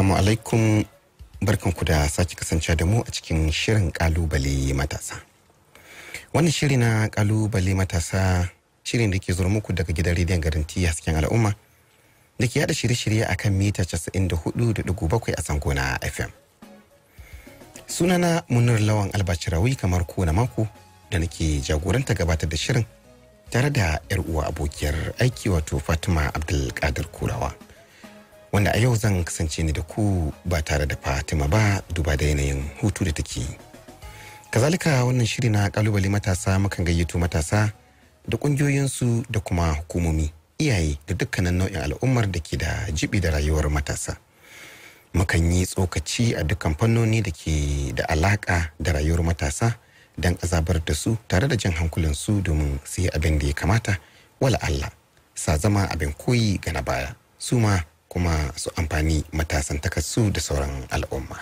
Assalamu alaikum barkanku da sake kasance da mu a cikin shirin kalubale matasa. Wannan shiri na kalubale matasa shirin da ke zuwa muku daga gidan rediyon garanti hasken al'umma da ke yada shirye-shirye a kan mita 94.7 a zango na FM. Sunana Munir Lawan Albacirawi kamar kowane mako da nake jagoranta gabatar da shirin tare da 'yar uwa abokiyar aiki wato Fatima Abdulkadir Kurawa. wanda a yau zan kasance ni da ku ba tare da fatima ba duba da yanayin hutu da take kazalika wannan shiri na kalubale matasa mukan gayyato matasa da kungiyoyinsu da kuma hukumomi iyaye da dukkanin nau'in al'ummar da ke da jibi da rayuwar matasa mukan yi tsokaci a dukkan fannoni da ke da alaka da rayuwar matasa don azabar da su tare da jan hankulansu domin su yi abin da ya kamata wala Allah sa zama abin koyi ga na baya su ma kuma su amfani matasan takassu da sauran al'umma.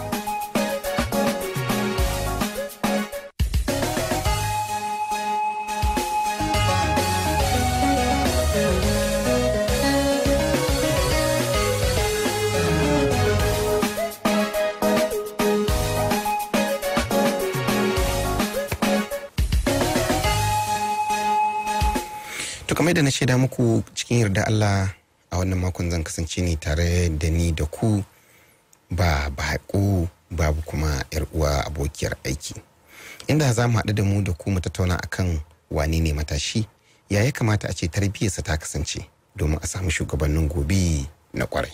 To kamar da na shaida muku cikin yarda Allah a wannan makon zan kasance ne tare da ni da ku ba baƙo babu kuma yar uwa abokiyar aiki inda za mu haɗu da mu da ku mu tattauna akan wane ne matashi ya ya kamata a ce tarbiyyarsa ta kasance domin a samu shugabannin gobe na kwarai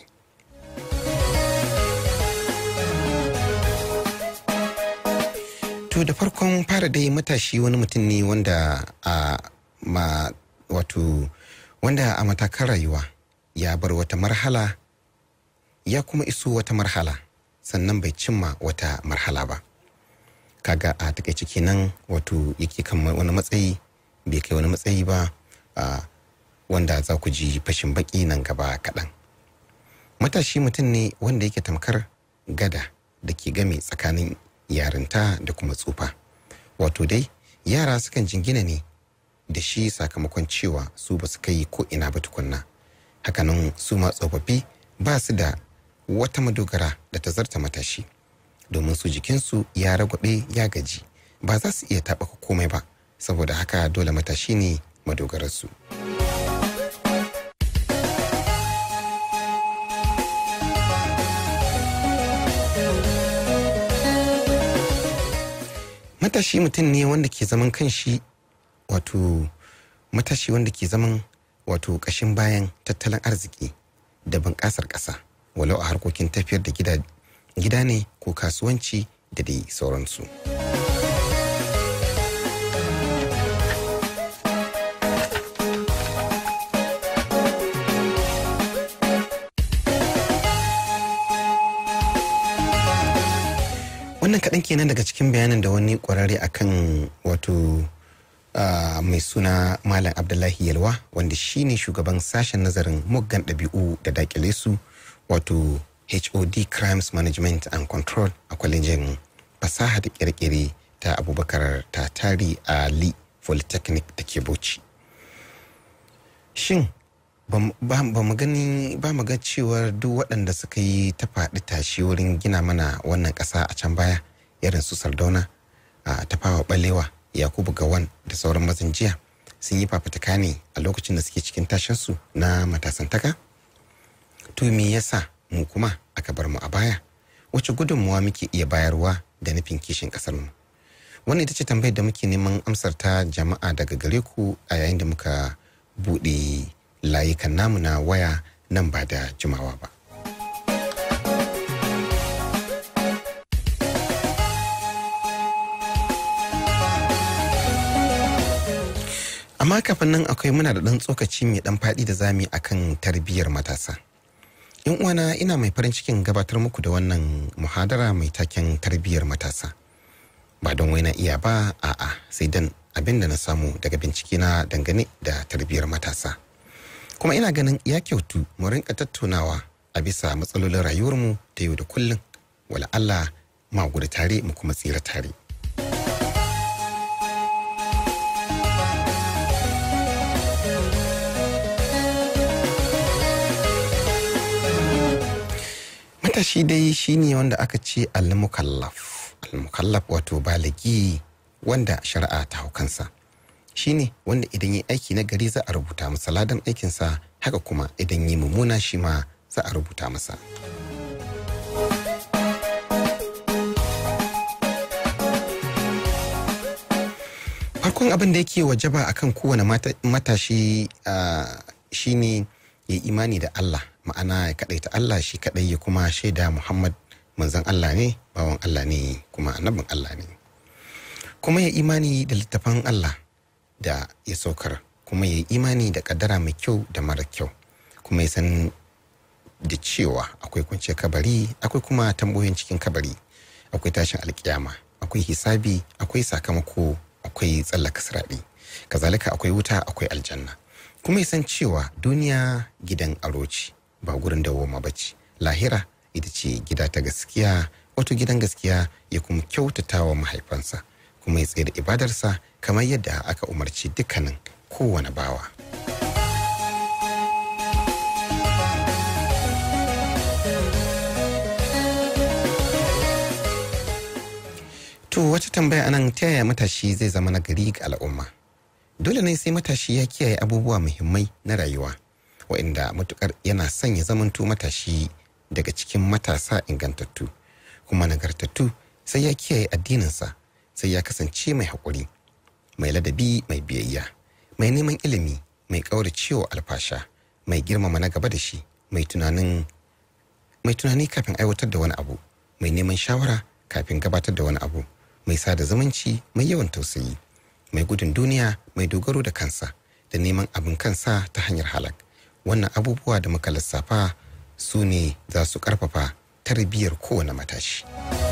to da farkon fara dai matashi wani mutum ne wanda a ma wato wanda a matakan rayuwa ya bar wata marhala ya kuma iso wata marhala sannan bai cimma wata marhala ba kaga a takaice kenan wato yake kan wani matsayi bai kai wani matsayi ba wanda za ku ji fashin baki nan gaba kaɗan matashi mutum ne wanda yake tamkar gada da ke game tsakanin yarinta da kuma tsufa wato dai yara sukan jingina ne da shi sakamakon cewa su ba su kai ko ina ba tukunna hakanan su ma tsofaffi ba su da wata madogara da ta zarta matashi domin su jikinsu ya ragwabe ya gaji ba za su iya taɓaka komai ba saboda haka dole matashi ne madogararsu. matashi mutum ne wanda ke zaman kanshi wato matashi wanda ke zaman wato ƙashin bayan tattalin arziki da bunƙasar ƙasa walau a harkokin tafiyar da gida, gida ne ko kasuwanci da dai sauransu. wannan kaɗan kenan daga cikin bayanin da wani ƙwararre akan wato Uh, mai suna Malam Abdullahi Yalwa wanda shine shugaban sashen nazarin muggan ɗabi'u da dakile su wato HOD Crimes Management and Control a kwalejin fasaha da kirkire ta Abubakar Tatari a Lee Polytechnic da ke Bauchi. Shin ba mu gani ba mu ga cewar duk waɗanda suka yi ta faɗi tashi wurin gina mana wannan ƙasa a can baya irin su Sardauna a tafawa ɓalewa yakubu gawan da sauran mazan jiya sun yi fafutuka ne a lokacin da suke cikin tashinsu na matasantaka to me yasa mu kuma aka bar mu a baya wace gudunmuwa muke iya bayarwa da nufin kishin kasar mu wannan ita ce tambayar da muke neman amsar ta jama'a daga gare ku a yayin da muka buɗe layukan namu na waya nan ba da jimawa ba amma kafin nan akwai muna da ɗan tsokaci mai ɗan faɗi da zami akan tarbiyyar matasa yan uwana ina mai farin cikin gabatar muku da wannan muhadara mai taken tarbiyyar matasa ba don wai na iya ba a'a sai dan abin da na samu daga bincike na dangane da tarbiyyar matasa kuma ina ganin ya kyautu mu rinka tattaunawa a bisa matsalolin rayuwarmu ta yau da kullum wala Allah ma gudu tare mu kuma tsira tare matashi dai shine wanda aka ce al-mukallaf al-mukallaf wato baligi wanda shari'a ta hau kansa shine wanda idan yi aiki na gari za a rubuta masa ladan aikinsa haka kuma idan yi mummuna shi ma za a rubuta masa farkon abin da yake wajaba akan kowane matashi shine ya imani da Allah ma'ana ya kaɗaita Allah shi kaɗai ya kuma shaida Muhammad manzon Allah ne bawan Allah ne kuma annabin Allah ne kuma ya imani da littafan Allah da ya saukar kuma ya imani da kaddara mai kyau da mara kyau kuma ya san da cewa akwai kwanciyar kabari akwai kuma tambayoyin cikin kabari akwai tashin alkiyama akwai hisabi akwai sakamako akwai tsallaka siraɗi kazalika akwai wuta akwai aljanna kuma ya san cewa duniya gidan aro ce ba gurin dawoma ba ce lahira ita ce gida ta gaskiya wato gidan gaskiya ya kuma kyautata wa mahaifansa kuma ya tsaye da ibadarsa kamar yadda aka umarci dukkanin kowane bawa. To wata tambaya anan ta yaya matashi zai zama nagari ga al'umma? Dole ne sai matashi ya kiyaye abubuwa muhimmai na rayuwa, waɗanda matukar yana son ya zamanto matashi daga cikin matasa ingantattu, kuma nagartattu sai ya kiyaye addininsa, sai ya kasance mai haƙuri, mai ladabi mai biyayya, mai neman ilimi, mai ƙauracewa alfasha, mai girmama na gaba da shi, mai tunanin mai tunani kafin aiwatar da wani abu, mai neman shawara kafin gabatar da wani abu. mai sada zumunci mai yawan tausayi mai gudun duniya mai dogaro da kansa da neman abin kansa ta hanyar halak wannan abubuwa da muka lissafa su ne za su karfafa tarbiyyar kowane matashi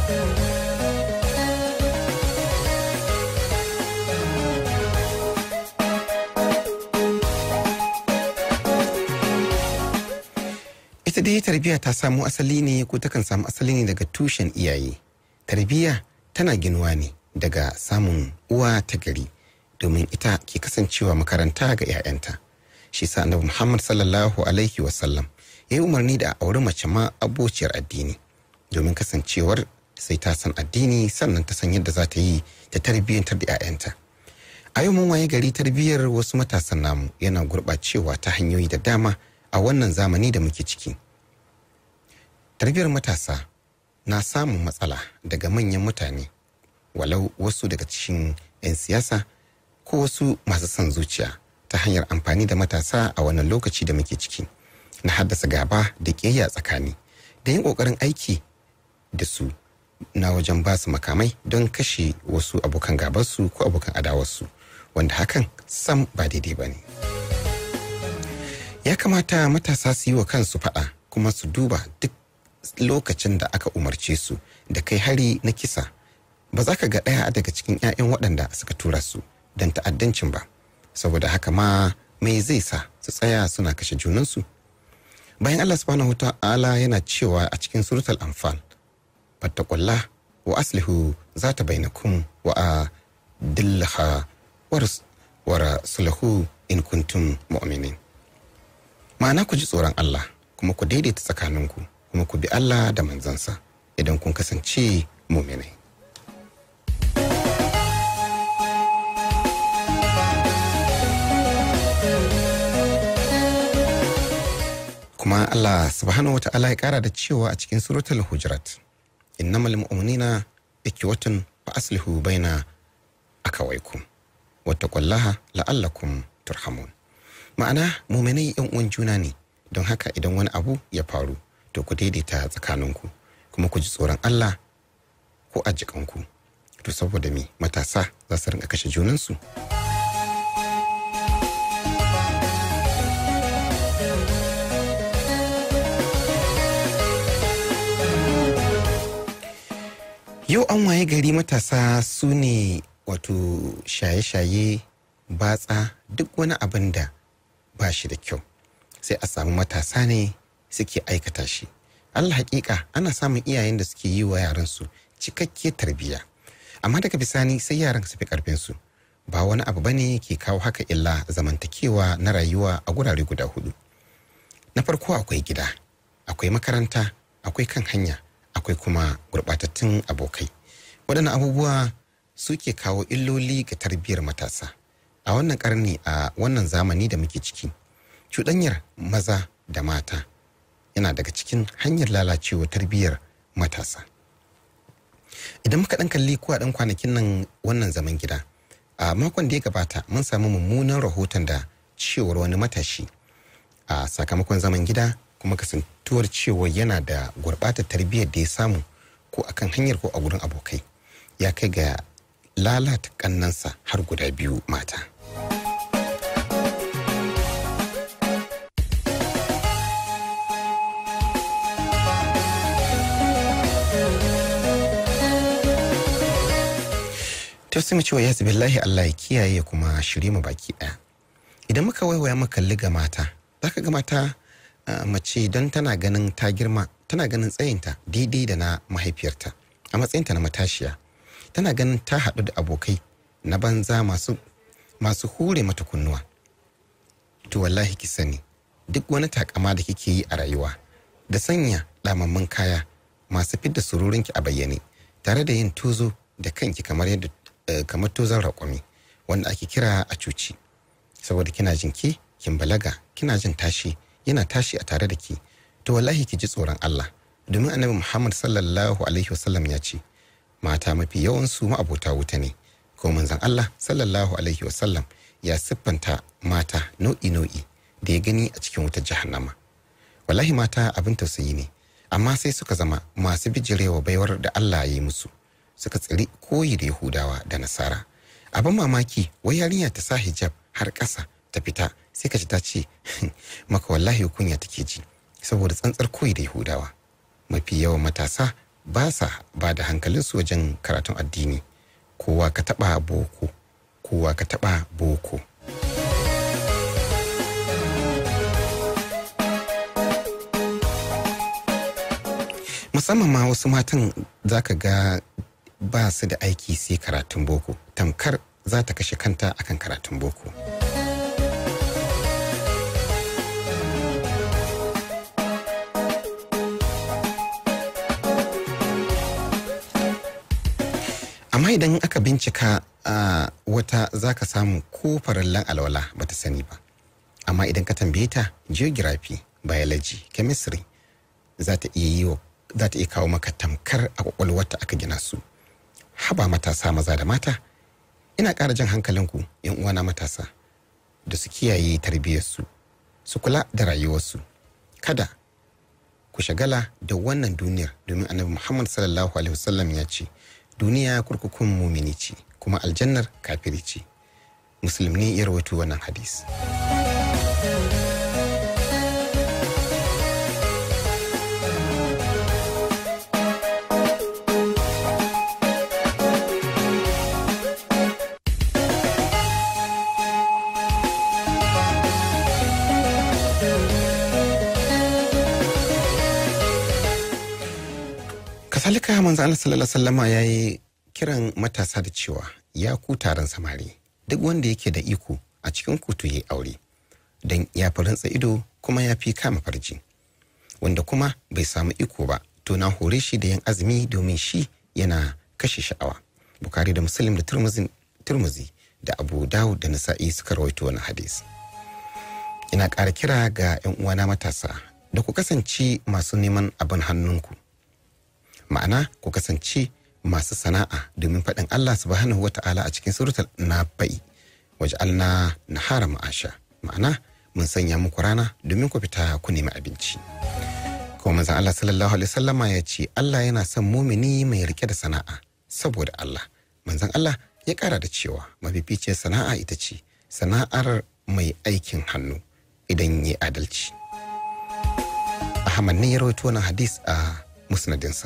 ita dai tarbiyya ta samu asali ne ko takan samu asali ne daga tushen iyaye tarbiyya tana ginuwa ne daga samun uwa ta gari domin ita ke kasancewa makaranta ga 'ya'yanta shi sa annabi muhammad sallallahu alaihi wasallam ya yi umarni da a auri mace ma abociyar addini domin kasancewar sai ta san addini sannan ta san yadda za ta yi ta tarbiyyantar da 'ya'yanta a yau mun waye gari tarbiyyar wasu matasan namu yana gurɓacewa ta hanyoyi da dama a wannan zamani da muke ciki tarbiyyar matasa na samun matsala daga manyan mutane walau wasu daga cikin 'yan siyasa ko wasu masu son zuciya ta hanyar amfani da matasa a wannan lokaci da muke ciki na haddasa gaba da ƙiyayya tsakani da yin ƙoƙarin aiki da su na wajen ba su makamai don kashe wasu abokan gabarsu ko abokan adawarsu wanda hakan sam ba daidai ba ne ya kamata matasa su yi wa kansu faɗa kuma su duba duk lokacin da aka umarce su da kai hari na kisa ba za ka ga ɗaya daga cikin 'ya'yan waɗanda suka tura su don ta'addancin ba saboda haka ma mai zai sa su tsaya suna kashe junansu bayan Allah subhanahu ta'ala yana cewa a cikin suratul anfal fattaqulla wa aslihu zata bainakum wa a dillaha wa rasulahu in kuntum mu'minin ma'ana ku ji tsoron Allah kuma ku daidaita tsakaninku kuma ku bi Allah da manzansa idan kun kasance muminai. kuma Allah subhanahu wa ta'ala ya kara da cewa a cikin suratul hujurat innamal mu'minina ikwatun fa aslihu baina akawaikum wattaqullaha la'allakum turhamun ma'ana muminai yan uwan juna ne don haka idan wani abu ya faru to ku daidaita tsakaninku kuma ku ji tsoron Allah ko a jikanku to saboda me matasa za su rinka kashe junansu yau an waye gari matasa su ne wato shaye-shaye batsa duk wani abin da ba shi da kyau sai a samu matasa ne suke aikata shi allah hakika ana samun iyayen da suke yi wa yaransu cikakke tarbiyya amma daga bisani sai yaran su fi karfinsu ba wani abu bane ke kawo haka illa zamantakewa na rayuwa a gurare guda hudu na farko akwai gida akwai makaranta akwai kan hanya akwai kuma gurɓatattun abokai waɗannan abubuwa suke kawo illoli ga tarbiyyar matasa a wannan ƙarni a wannan zamani da muke ciki cuɗanyar maza da mata yana daga cikin hanyar lalacewa tarbiyyar matasa idan muka ɗan kalli ko a ɗan kwanakin nan wannan zaman gida a makon da ya gabata mun samu mummunan rahoton da cewar wani matashi a sakamakon zaman gida kuma kasantuwar cewa yana da gurɓatar tarbiyyar da ya samu ko akan hanyar ko a gurin abokai ya kai ga lalata kannansa har guda biyu mata ta sai mu cewa ya billahi Allah ya kiyaye kuma shirye mu baki ɗaya idan muka waiwaya muka kalli ga mata zaka ga mata mace don tana ganin ta girma tana ganin tsayinta daidai da na mahaifiyarta a matsayinta na matashiya tana ganin ta haɗu da abokai na banza masu masu hure mata kunnuwa to wallahi ki sani duk wani takama da kike yi a rayuwa da sanya ɗamammun kaya masu fidda sururinki a bayyane tare da yin tozo da kanki kamar yadda kamar tozon raƙumi wanda ake kira a cuci saboda kina jin ki kin balaga kina jin tashi yana tashi a tare da ki to wallahi ki ji tsoron Allah domin annabi Muhammad sallallahu alaihi wasallam ya ce mata mafi yawan su ma'abota wuta ne ko manzon Allah sallallahu alaihi wasallam ya siffanta mata nau'i nau'i da ya gani a cikin wutar jahannama wallahi mata abin tausayi ne amma sai suka zama masu bijirewa baiwar da Allah ya yi musu suka tsiri koyi da Yahudawa da Nasara abin mamaki wai yarinya ta sa hijab har ƙasa ta fita sai ka ji ta ce maka wallahi kunya take ji saboda tsantsar koyi da Yahudawa mafi yawan matasa ba sa ba da hankalinsu wajen karatun addini kowa ka taɓa boko kowa ka taɓa boko musamman ma wasu matan za ka ga ba su da aiki sai karatun boko tamkar za ta kashe kanta akan karatun boko amma idan aka bincika a wata za ka samu ko farallan alwala ba ta sani ba amma idan ka tambaye ta geography biology chemistry za ta iya yi za ta iya kawo maka tamkar a kwakwalwarta aka gina su haba matasa maza da mata ina ƙara jan hankalinku yan uwana matasa da su kiyaye tarbiyyarsu su kula da rayuwarsu kada ku shagala da wannan duniyar domin annabi muhammad sallallahu alaihi wasallam ya ce duniya kurkukun mumini ce kuma aljannar kafiri ce musulmi ya rawaito wannan hadis kasalika manzo Allah sallallahu alaihi wasallama yayi kiran matasa da cewa ya ku taron samari duk wanda yake da iko a cikin kutu ya aure don ya fi rantsa ido kuma ya fi kama farji wanda kuma bai samu iko ba to na hore shi da yin azumi domin shi yana kashe sha'awa bukari da muslim da turmuzi da abu dawud da nasa'i suka rawaito wani hadisi ina ƙara kira ga 'yan uwana matasa da ku kasance masu neman abin hannunku ma'ana ku kasance masu sana'a domin faɗin Allah subhanahu wata'ala a cikin suratul nabai waj'alna nahara ma'asha ma'ana mun sanya muku rana domin ku fita ku nemi abinci kuma manzon Allah sallallahu alaihi wasallama ya ce Allah yana son mumini mai rike da sana'a saboda Allah manzon Allah ya ƙara da cewa mafificiyar sana'a ita ce sana'ar mai aikin hannu idan ya adalci Ahmad ne ya rawaito wannan hadis a musnadinsa.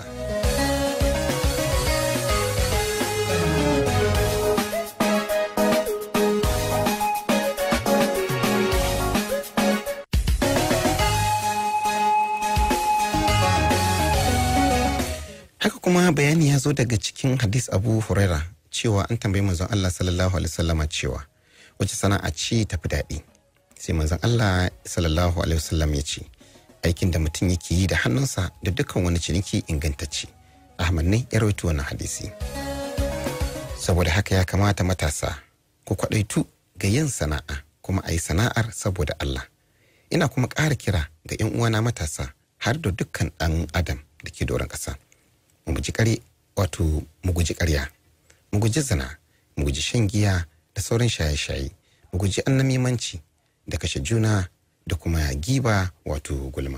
Haka kuma bayani ya zo daga cikin hadis Abu Huraira cewa an tambayi manzon Allah sallallahu alaihi wasallama cewa wace sana'a ce tafi daɗi sai manzon Allah sallallahu alaihi wasallam ya ce aikin da mutum yake yi da hannunsa da dukkan wani ciniki ingantacce ahmad ne ya rawaito wannan hadisi saboda haka ya kamata matasa ku kwaɗaitu ga yin sana'a kuma a yi sana'ar saboda Allah ina kuma ƙara kira ga 'yan uwana matasa har da dukkan ɗan adam da ke doron ƙasa mu guji ƙarya wato mu guji ƙarya mu guji zina mu guji shan giya da sauran shaye-shaye mu guji annamimanci da kashe juna da kuma giba wato gulma.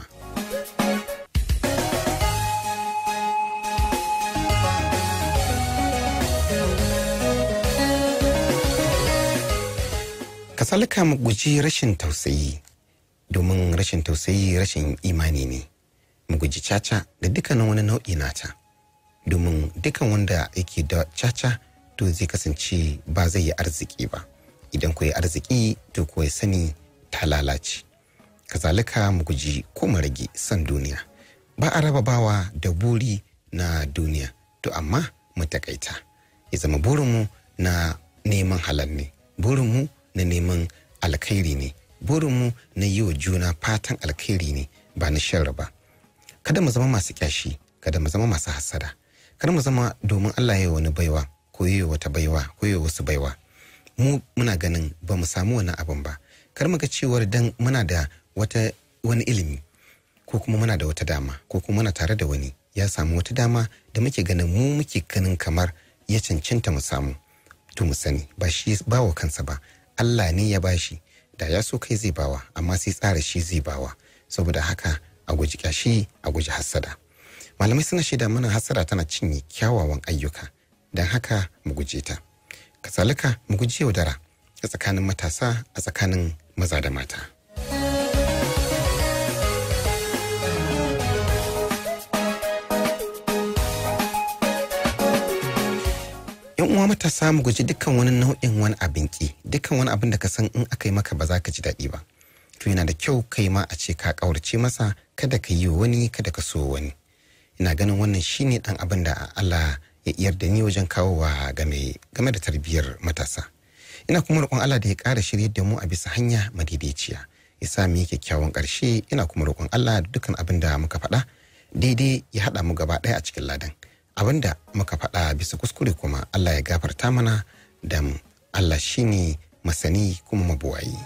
kasalika mu guji rashin tausayi domin rashin tausayi rashin imani ne mu guji caca da dukkanin wani nau'i nata domin dukkan wanda yake da caca to zai kasance ba zai yi arziki ba idan ku yi arziki to ku ya sani ta lalace kazalika mu guji ko mu rage son duniya ba a raba bawa da buri na duniya to amma mu takaita ya zama burinmu na neman halal ne burinmu na neman alkhairi ne burinmu na yi wa juna fatan alkhairi ne ba na shan ba kada mu zama masu kyashi kada mu zama masu hasada kada mu zama domin Allah ya wani baiwa ko yi wata baiwa ko yi wasu baiwa mu muna ganin ba mu samu wani abin ba kar mu ga cewar dan muna da wata wani ilimi ko kuma muna da wata dama ko kuma muna tare da wani ya samu wata dama da muke ganin mu muke ganin kamar ya cancanta mu samu to mu sani ba shi ba wa kansa ba Allah ne ya bashi da ya so kai zai bawa amma sai tsara shi zai bawa saboda haka a guji kyashi a guji hassada malamai suna shaida mana hassada tana cinye kyawawan ayyuka don haka mu guje ta kasalika mu guji yaudara a tsakanin matasa a tsakanin maza da mata yan uwa matasa mu guji dukkan wani nau'in wani abin ki dukkan wani abin da ka san in aka yi maka ba za ka ji daɗi ba to yana da kyau kai ma a ce ka ƙaurace masa kada ka yi wani kada ka so wani ina ganin wannan shine dan abin da Allah ya iyar da ni wajen kawowa game game da tarbiyyar matasa ina kuma roƙon Allah da ya ƙara shirye da mu a bisa hanya madaidaiciya ya sa mu yi kyakkyawan ƙarshe ina kuma roƙon Allah da dukkan abin da muka faɗa daidai ya haɗa mu gaba ɗaya a cikin ladan abin da muka faɗa bisa kuskure kuma Allah ya gafarta mana da Allah shine masani kuma mabuwayi.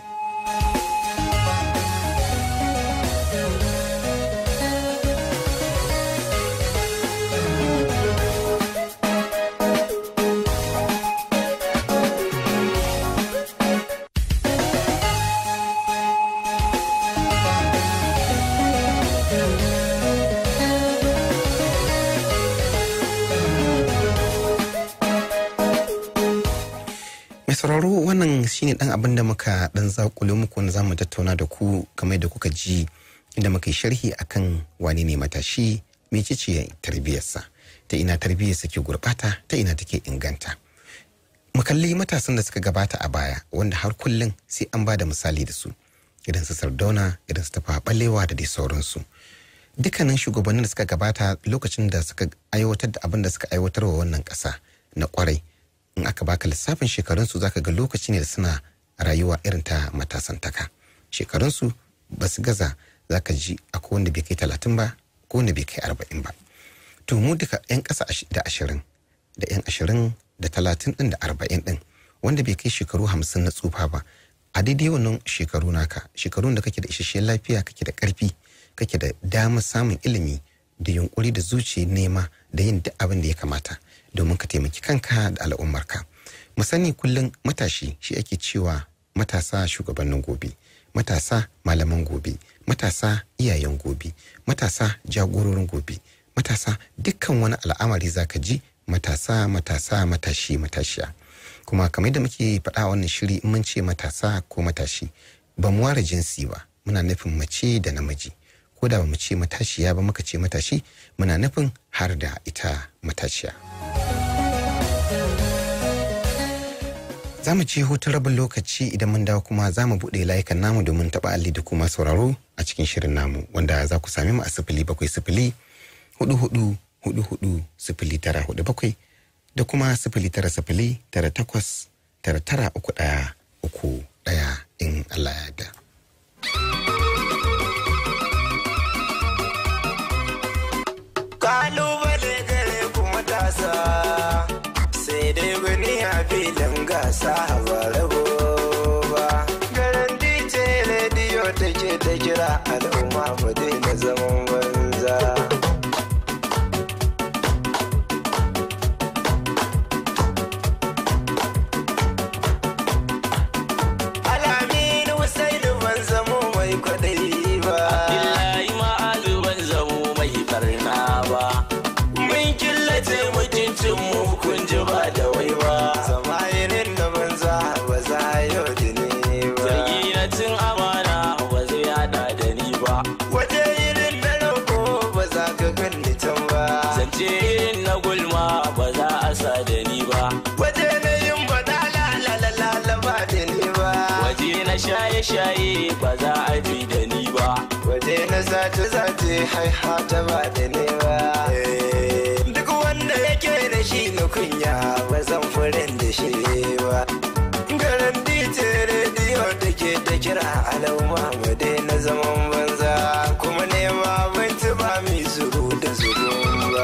mai sauraro wannan shine dan abin da muka dan zakule muku wanda zamu tattauna da ku kamar da kuka ji inda muka yi sharhi akan wane ne matashi mecece tarbiyyarsa ta ina tarbiyyarsa ke gurbata ta ina take inganta mu kalli matasan da suka gabata a baya wanda har kullum sai an ba da misali da su idan su sardauna idan su tafa balewa da dai sauransu dukkanin shugabannin da suka gabata lokacin da suka aiwatar da abin da suka aiwatar wa wannan ƙasa na kwarai in aka baka lissafin shekarunsu zaka ga lokaci ne da suna rayuwa irin ta matasantaka shekarunsu ba su gaza zaka ji akwai wanda bai kai talatin ba ko wanda bai kai arba'in ba to mu duka yan ƙasa da ashirin da yan ashirin da talatin ɗin da arba'in ɗin wanda bai kai shekaru hamsin na tsufa ba a daidai wannan shekaru naka shekarun da kake da isasshen lafiya kake da ƙarfi kake da damar samun ilimi da yunkuri da zuciya nema da yin duk abin da ya kamata domin ka taimaki kanka da al'ummarka mu sani kullum matashi shi ake cewa matasa shugabannin gobe matasa malaman gobe matasa iyayen gobe matasa jagororin gobe matasa dukkan wani al'amari zaka ji matasa matasa matashi matashiya kuma kamar da muke faɗa wannan shiri in mun ce matasa ko matashi ba mu ware jinsi ba muna nufin mace da namiji ko da ba mu ce matashiya ba muka ce matashi muna nufin har da ita matashiya. za mu ci hutun rabin lokaci idan mun dawo kuma za mu buɗe layukan namu domin taɓa alli da kuma sauraro a cikin shirin namu wanda za ku sami mu a sifili bakwai sifili hudu hudu hudu hudu sifili tara hudu bakwai da kuma sifili tara sifili tara takwas tara tara uku ɗaya uku ɗaya in Allah ya yarda. sa ba rabo ba garanti ce rediyo take ta kira al'umma ba daina zaman banza Alamin Husainu ban zamo mai kwaɗayi ba. Billahi ma'azu ban zamo mai barna ba. Mun killace mutuncin mu kun ji ba da wai ba. Zama irin da banza ba za a yau da ni ba. Zargi na cin amana ba zai hada da ni ba. Waje irin na rauko ba za ka ganni can ba. Zance irin na gulma ba za a sa da ni ba. Waje na yin bada la la la la la ba da ni ba. Waje na shaye-shaye ba za a ji da ni ba. Waje na zace zace haihata ba da ni ba. Duk wanda yake da shi na kunya ba zan furin da shi ba. Garanti ce rediyo da ke ta kira alauma mu daina zaman banza kuma nema abinci ba mai zuru da zurun ba.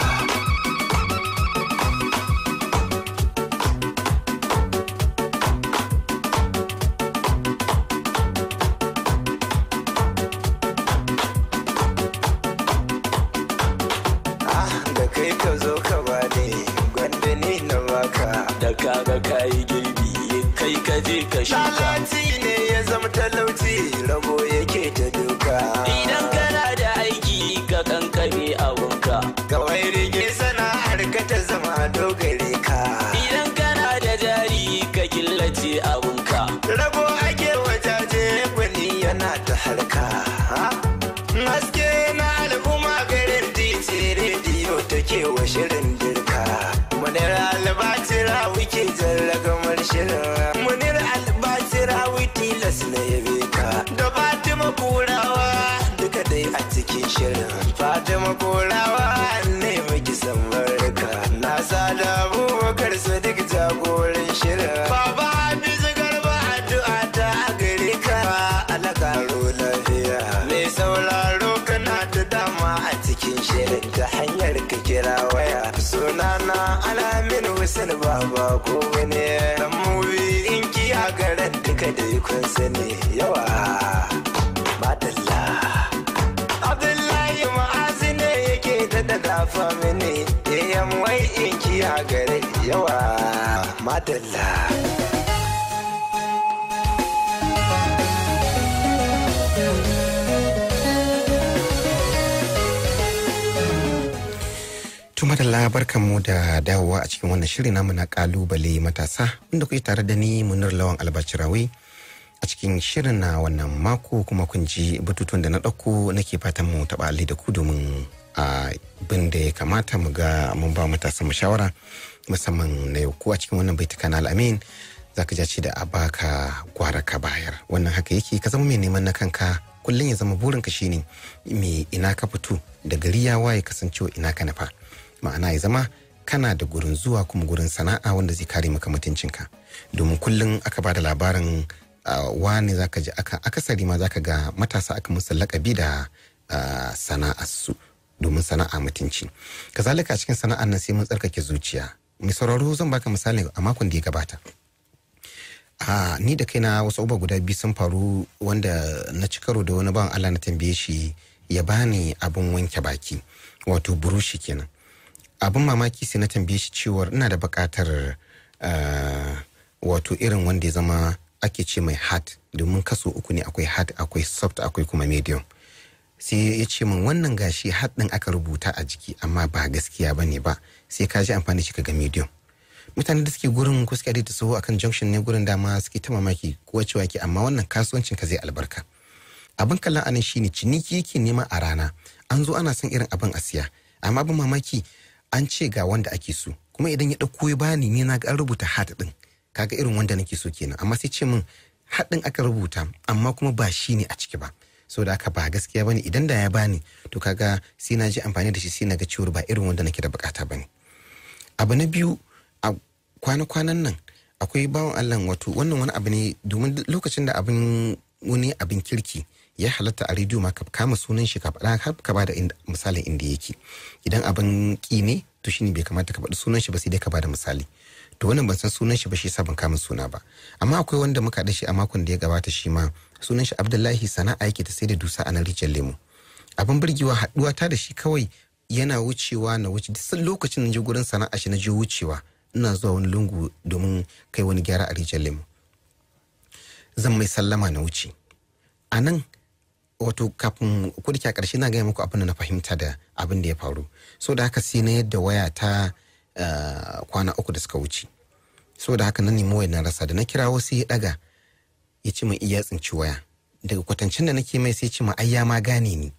Ah, da kai ka zo ka bani gwanda ni na baka. Da kaga kayi girbi kai ka je ka shuka. Lalaci ne ya zama talauci rabo yake ta duka. Idan kana da aiki ka kankame abunka. Kawai rige sana'ar ka ta zama dogare ka. Idan kana da jari ka killace abunka. Rabo ake wajaje gwani yana ta harka. Haske na al'umma garin titi rediyo take wa shirin dirka. Munir albatira wike jarragamar shirin. Munir albatira tilas na yabe ka. Da Fatima Kurawa duka dai a cikin shirin. Fatima Kurawa ne miki san barka. Na sada abubakar sadiq jagoran shirin. Baba Hafizu Garba addu'a ta a gare ka. Allah karo lafiya. Mai sauraro kana da dama a cikin shirin ta hanyar ka kira waya. Sunana Alamin Hussein Baba ko wani dan mubi in kiya garan duka da kun sani yawa. Madalla. Abdullahi ma'azi ne yake da da dafa mini yayan wai in kiya gare yawa. Madalla. Tuma da labarkan mu da dawowa a cikin wannan shiri namu na kalubale matasa inda kuke tare da ni munir lawan albacirawi a cikin shirin na wannan mako kuma kun ji batutuwan da na ɗauko nake fatan mu taɓa alli da ku domin a bin da ya kamata mu ga mun ba matasa mu shawara musamman na yau ko a cikin wannan baituka na al'amin za ka ce da a baka gwara ka bayar wannan haka yake ka zama mai neman na kanka kullum ya zama burinka shine me ina ka fito da gari ya waye kasancewa ina ka nufa ma'ana ya zama kana da gurin zuwa kuma gurin sana'a wanda zai kare maka mutuncinka domin kullum aka ba da labarin uh, wani zaka ji aka akasari ma zaka ga matasa aka musu lakabi da uh, sana'arsu domin sana'a mutunci kazalika a cikin sana'ar nan sai mun tsarkake zuciya mai sauraro zan baka misali a makon da ya gabata a ni da kaina wasu uba guda biyu sun faru wanda na ci karo da wani bawan Allah na tambaye shi ya bani abin wanke baki wato burushi kenan abin mamaki sai na tambaye shi cewar ina da buƙatar wato irin wanda ya zama ake ce mai hard domin kaso uku ne akwai hard akwai soft akwai kuma medium sai ya ce min wannan gashi hard ɗin aka rubuta a jiki amma ba gaskiya ba ne ba sai ka ji amfani shi ga medium mutane da suke gurin ko suke da sahu akan junction ne gurin dama suke ta mamaki ko cewa ke amma wannan kasuwancin ka zai albarka abin kallon anan shine ciniki yake nema a rana an zo ana son irin abin a siya amma abin mamaki an ce ga wanda ake so kuma idan ya ɗauko ya bani ne na ga an rubuta hat ɗin kaga irin wanda nake so kenan amma sai ce min hat ɗin aka rubuta amma kuma ba shi ne a ciki ba so da aka ba gaskiya bane idan da ya bani to kaga sai na ji amfani da shi sai na ga ciwon ba irin wanda nake da bukata bane abu na biyu a kwana-kwanan nan akwai bawan Allah wato wannan wani abu ne domin lokacin da abin wani abin kirki ya halatta a rediyo ma ka kama sunan shi ka faɗa har ka bada misalin inda yake idan abin ki ne to shine bai kamata ka faɗi sunan shi ba sai dai ka bada misali to wannan ban san sunan shi ba shi yasa ban kama suna ba amma akwai wanda muka da shi a makon da ya gabata shi ma sunan shi Abdullahi sana'a yake ta sai da dusa a nan rijiyar lemu abin burgewa haɗuwa ta da shi kawai yana wucewa na wuce duk lokacin na je gurin sana'a shi na je wucewa ina zuwa wani lungu domin kai wani gyara a rijiyar lemu zan mai sallama na wuce a nan wato kafin kudike a ƙarshe na gaya muku abin da na fahimta da abin da ya faru so da haka sai na yadda waya ta uh, kwana uku da suka wuce so da haka na nemi wayar na rasa da na kira wasu ya daga ya ci min iya tsinci waya daga kwatancin da nake mai sai ce ma ai ya ma gane ni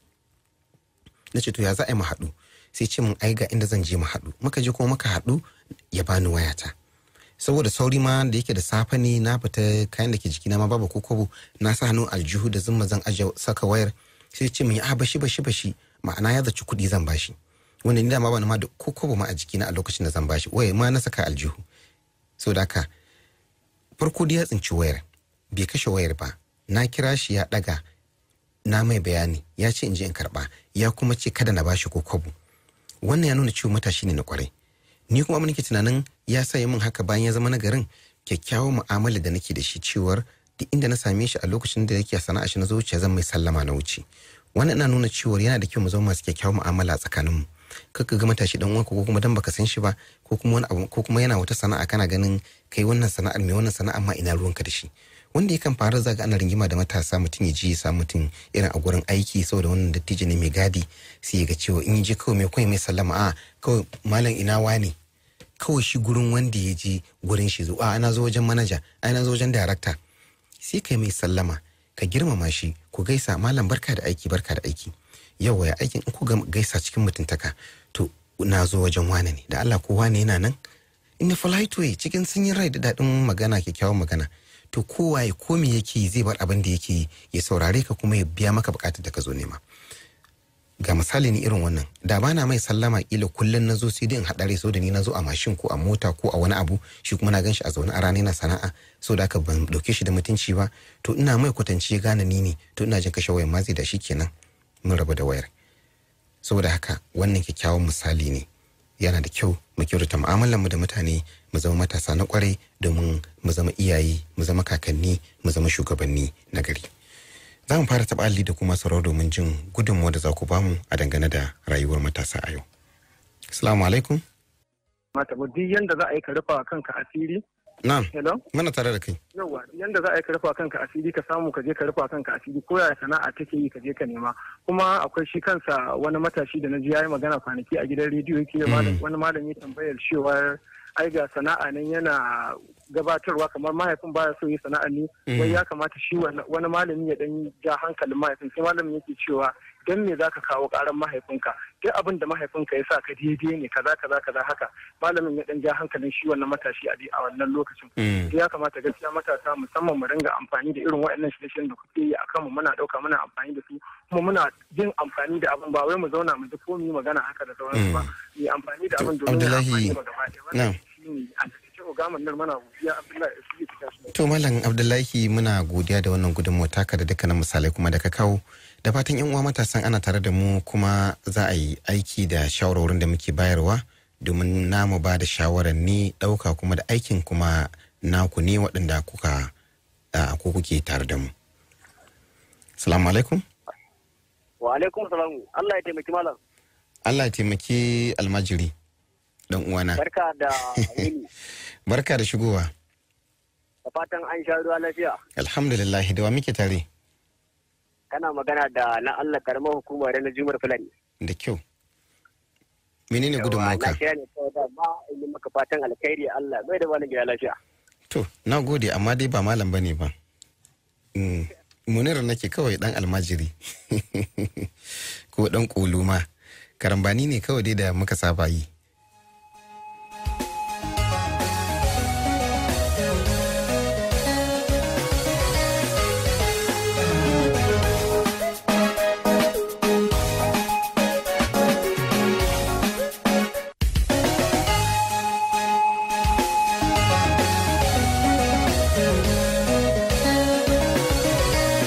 na ce to ya za a yi mu haɗu sai ce min ai ga inda zan je mu haɗu muka je kuma muka haɗu ya bani wayata saboda sauri ma da yake da safe ne na fita kayan da ke jikina ma babu ko kobo na sa hannun aljihu da zumma zan aje saka wayar sai ce min a bashi bashi bashi ma'ana ya zaci kuɗi zan bashi wanda ni dama ba ma da ko kobo ma a jikina a lokacin da zan bashi wayar ma na saka aljihu so da haka farko da ya tsinci wayar bai kashe wayar ba na kira shi ya ɗaga na mai bayani ya ce in je in karɓa ya kuma ce kada na bashi ko kobo wannan ya nuna cewa matashi ne na kwarai ni kuma nake tunanin ya sa min haka bayan ya zama nagarin kyakkyawan mu'amala da nake da shi cewar duk inda na same shi a lokacin da yake sana'a shi na zuciya zan mai sallama na wuce wannan ina nuna cewar yana da kyau mu zama masu kyakkyawan mu'amala a tsakaninmu kaka ga matashi dan uwanka ko kuma dan baka san shi ba ko kuma wani abu ko kuma yana wata sana'a kana ganin kai wannan sana'ar mai wannan sana'ar ma ina ruwanka da shi wanda yakan faru zaga ana rigima da matasa mutum ya ji ya sa mutum irin a gurin aiki saboda wannan dattijo ne mai gadi sai ya ga cewa in ya je kawai mai kawai mai sallama a kawai malam ina wane kawai shi gurin wanda ya je gurin shi zo a ana zo wajen manaja a ana zo wajen darakta sai kai mai sallama ka girmama shi ku gaisa malam barka da aiki barka da aiki yau ya aikin in ku gaisa cikin mutuntaka to na zo wajen wane ne da Allah ko wane yana nan in polite way cikin sanyin rai da daɗin magana kyakkyawan magana to kowa ya komi yake zai bar abin da yake ya saurare ka kuma ya biya maka bukatar da ka zo nema ga misali ni irin wannan da ba na mai sallama kila kullum na zo sai dai in haɗare so da ni na zo a mashin ko a mota ko a wani abu shi kuma na gan shi a zaune a rana na sana'a so da aka ban ɗauke shi da mutunci ba to ina mai kwatanci ya gane ni ne to ina jin kashe wayar ma zai da shi kenan mun rabu da wayar saboda haka wannan kyakkyawan misali ne yana da kyau mu kyautata mu'amalar mu da mutane mu zama matasa na kwarai domin mu zama iyaye mu zama kakanni mu zama shugabanni na gari za mu fara taɓa alli da kuma sauraro domin jin gudunmuwa da za ku bamu a dangane da rayuwar matasa a yau assalamu alaikum mata duk yanda za a yi ka rufa kanka asiri na'am hello mana tare da kai yawa yanda za a yi ka rufa kanka asiri ka samu ka je ka rufa kanka asiri ko yaya sana'a take yi ka je ka nema kuma akwai shi kansa wani matashi da na ji yayi magana kwanaki a gidan rediyo yake wani malami tambayar cewar ai ga sana'a nan yana gabatarwa kamar mahaifin baya so yi sana'a ne wai ya kamata shi wani malami ya dan ja hankalin mahaifin sai malamin yake cewa dan me zaka kawo karan mahaifinka duk abin da mahaifinka ya sa ka daidai ne kaza kaza kaza haka malamin ya dan ja hankalin shi wannan matashi a a wannan lokacin ya kamata gaskiya matasa musamman mu ringa amfani da irin waɗannan shirye da kuke yi akan mu muna dauka muna amfani da su kuma muna yin amfani da abin ba wai mu zauna mu ji ko mu yi magana haka da sauransu ba mu yi amfani da abin domin mu amfani da gaba ɗaya To Malam Abdullahi muna godiya da wannan gudunmawa taka da dukkanin misalai kuma da ka kawo. Da fatan yan uwa matasan ana tare da mu kuma za a yi aiki da shawarwarin da muke bayarwa domin namu ba da shawarar ni ɗauka kuma da aikin kuma naku ne waɗanda kuka ko kuke tare da mu. Salamu alaikum. Wa alaikum salamu. Allah ya taimaki malam. Allah ya taimaki almajiri. dan uwana. Barka da yini. Barka da shigowa. Da fatan an sha ruwa lafiya. Alhamdulillah da wa muke tare. Kana magana da na Allah karamar hukumar na Jumar Fulani. Da kyau. Menene gudun mauka? Na kira ne kawai da ba yi maka fatan alkhairi Allah bai da wani gida lafiya. To, na gode amma dai ba malam bane ba. Munira nake kawai dan almajiri. Ko dan koluma. Karambani ne kawai dai da muka saba yi.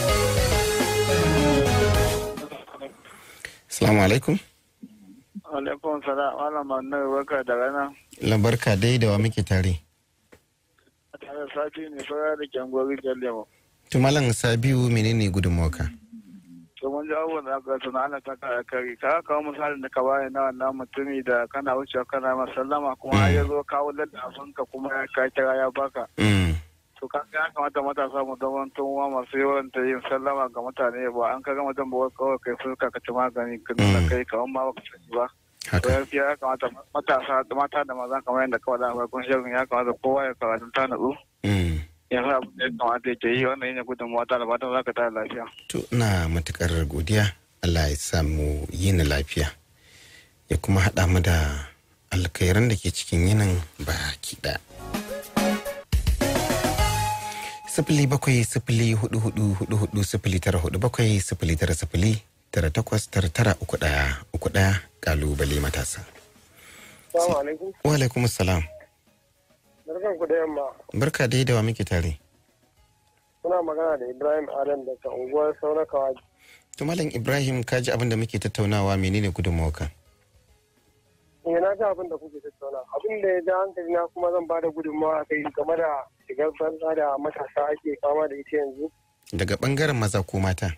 Assalamu alaikum. alaikum salam malam Manu barka da rana. labarka dai da wa muke tare Tare sati ne fara da kyangwari Jalemo. to malam sabiu menene gudunmawarka To mun ji abubuwan da aka suna ana ta kare kare. Ka kawo misalin da ka bayar na wannan mutumi da kana wucewa kana masallama kuma har ya zo kawo ladafin ka kuma ya ka kira ya baka. Mm, To ka ya kamata matasa mu zama tunwa masu yawan ta yin sallama ga mutane ba an ka ga mutum ba kawai kai fuska ka ci magani ka nuna Mm. kai kamar ma baka sani ba. To haka gaskiya ya kamata matasa mata da maza kamar yadda kawai da farkon shirin ya kamata kowa ya karatu ta natsu. Mm, ya sa abin da ya kamata ya ke yi wannan yana gudunmawa ta da fatan za ka tara lafiya. to ina matukar godiya allah ya samu yini lafiya ya kuma haɗa mu da alkhairan da ke cikin yinin baki ɗaya sifili bakwai sifili hudu hudu hudu hudu sifili tara hudu bakwai sifili tara sifili tara takwas tara tara uku ɗaya uku ɗaya kalubale matasa Assalamu alaikum. wa alaikum salam Barkan ku da yamma. barka dai da wa muke tare Kuna magana da Ibrahim Adam daga unguwar Saurakawa. to malam ibrahim ka ji abin da muke tattaunawa menene gudunmawarka Eh na ga abin da kuke tattauna. Abin da ya ja hankali na kuma zan bada gudunmawa a kai game da shigar banza da matasa ake fama da ita yanzu. daga bangaren maza ko mata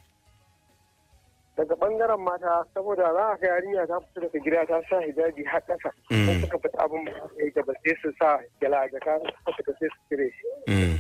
Daga bangaren mata saboda za a ga yarinya ta fito daga gida ta sa hijabi har ƙasa. Mm. Sai suka fita abin ba su yi da ba sai su sa gyala a jaka suka sai su cire shi. Mm,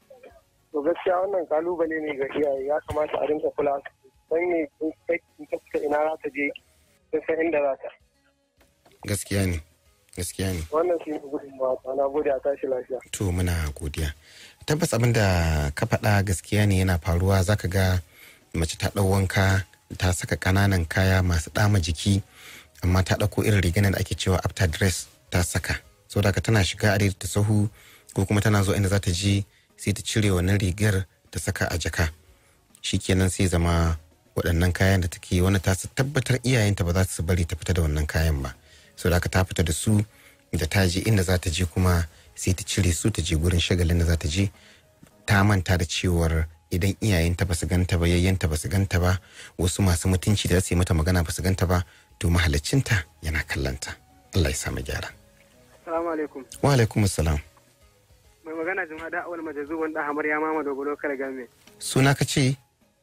To gaskiya wannan kalubale ne ga iyaye ya kamata a rinka kula don ne in kai in ta fita ina za ta je ta san inda za ta. gaskiya ne gaskiya ne Wannan shi ne gudunmawa ta na gode a tashi lafiya. to muna godiya tabbas abin da ka faɗa gaskiya ne yana faruwa zaka ga mace ta ɗau wanka ta saka ƙananan kaya masu ɗama jiki amma ta ɗauko irin riganar da ake cewa after dress ta saka so da tana shiga a ta sahu ko kuma tana zo inda za ta je sai ta cire wannan rigar ta saka a jaka shikenan sai zama waɗannan kayan da take wani ta su tabbatar iyayenta ba za su bari ta fita da wannan kayan ba so da ta fita da su da ta je inda za ta je kuma sai ta cire su ta je gurin shagalin da za ta je ta manta da cewar idan iyayenta ba su ganta ba yayyanta ba su ganta ba wasu masu mutunci da za su yi mata magana ba su ganta ba to mahalacinta yana kallanta Allah ya samu gyara Salamu alaikum. wa alaikum salam Mai magana jama'a da awal majazu wanda hamar ya mama dogolo kare game. suna ka ce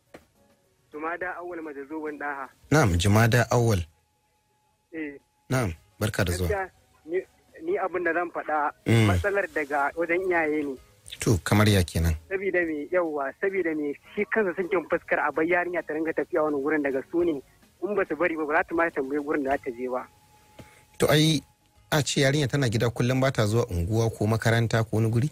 Jama'a da awal majazu wanda ha. na'am jumada awwal Eh. na'am barka da zuwa Gaskiya ni- ni abin da zan faɗa Mm. matsalar daga wajen iyaye ne. to kamar ya kenan Sabida me yauwa sabida me shi kansa sun kin fuskar a bai yarinya ta ringa tafiya wani wurin daga su ne in ba su bari ba ba za ta ma tambayi wurin da za ta je ba. to ai a ce yarinya tana gida kullum ba ta zuwa unguwa ko makaranta ko wani guri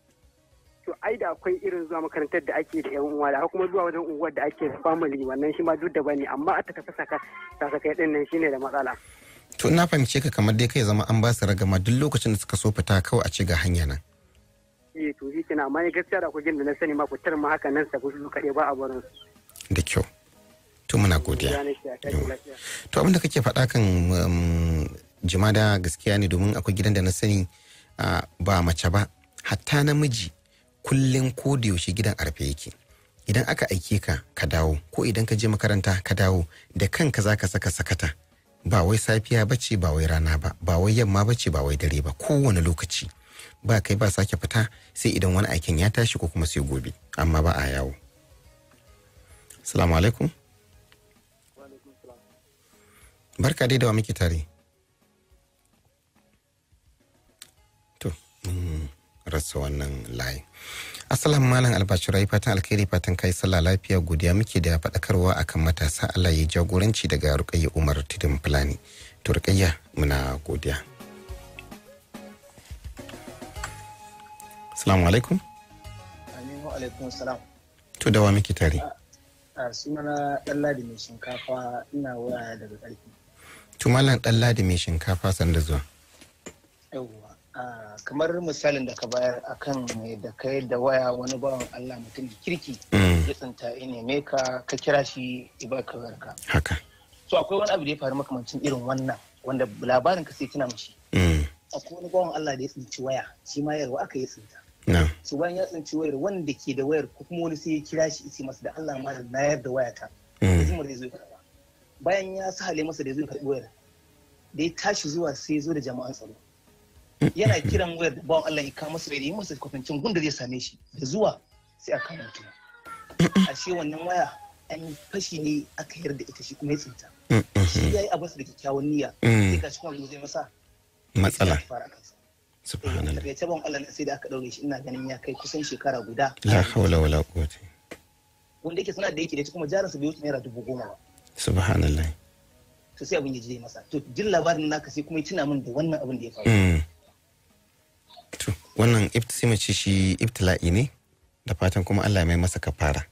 To ai da akwai irin zuwa makarantar da ake da yan uwa da kuma zuwa wajen unguwar da ake da family wannan shi ma duk da bane amma a ta tafi saka sasakai din nan shine da matsala. to na fahimce ka kamar dai kai zama an ba su ragama duk lokacin da suka so fita kawai a ce ga hanya nan Eh to shi kina amma ni gaskiya da akwai da na sani ma fitar ma haka nan sa su kaɗai ba a barin su. da kyau to muna godiya Ya nake a tashi lafiya. to abinda kake faɗa kan um, jimada gaskiya ne domin akwai gidan da na sani ah, ba mace ba hatta namiji kullum ko da yaushe gidan arfe yake idan aka aike ka ka dawo ko idan ka je makaranta ka dawo da kanka za ka saka sakata ba wai safiya bace ba wai rana ba ba wai yamma bace ba wai dare ba kowane lokaci ba kai ba sake fita sai idan wani aikin ya tashi ko kuma sai gobe amma ba a yawo salamu alaikum barka dai da wa muke tare to mun rasa wannan layi assalamu malam albashirai fatan alkhairi fatan kai sallah lafiya godiya muke da faɗakarwa akan matasa allah ya jagoranci daga rukayya umar tudun fulani to rukayya muna godiya assalamu alaikum Aminu alaikum salam. to da wa muke tare A sunana Ɗanladi mai shinkafa ina waya daga ƙarfi. to malam dan ladi mai shinkafa sanda zuwa Yawwa. Kamar misalin da ka bayar akan da ka da waya wani bawan Allah mutum da kirki Mm, ya tsinta ya neme ka ka kira shi ya baka wayarka. haka So akwai wani abu da ya faru makamancin irin wannan wanda labarin ka sai tuna mashi. Mm, Akwai wani bawan Allah da ya tsinci waya shi ma yarwa aka yi tsinta. na So bayan ya tsinci wayar wanda ke da wayar ko kuma wani sai ya kira shi ya ce masa da Allah ma na yarda wayata. mm, Zumar zai zo ya karba. Bayan ya sahale masa da zai karbi wayar da ya tashi zuwa sai ya zo da jama'an tsaro yana kiran wayar da bawan Allah ya kawo masa da yi masa kwatancin gunda zai same shi da zuwa sai a kama mutum ashe wannan waya an yi fashi ne aka yarda ita shi kuma ya tsinta shi ya yi abinsa da kyakkyawan niyya sai ka cikin wani zai masa matsala sai ya fara kansa subhanallah daga ce ban Allah na sai da aka daure shi ina ganin ya kai kusan shekara guda la hawla wala quwwata wanda yake suna da yake da ita kuma jarinsa bai wuce naira dubu goma ba subhanallah to sai abin ya je masa to jin labarin naka sai kuma ya tuna min da wannan abin da ya faru Mm. to wannan ibt- sai mu ce shi ibtila'i ne da fatan kuma Allah ya mai masa kafara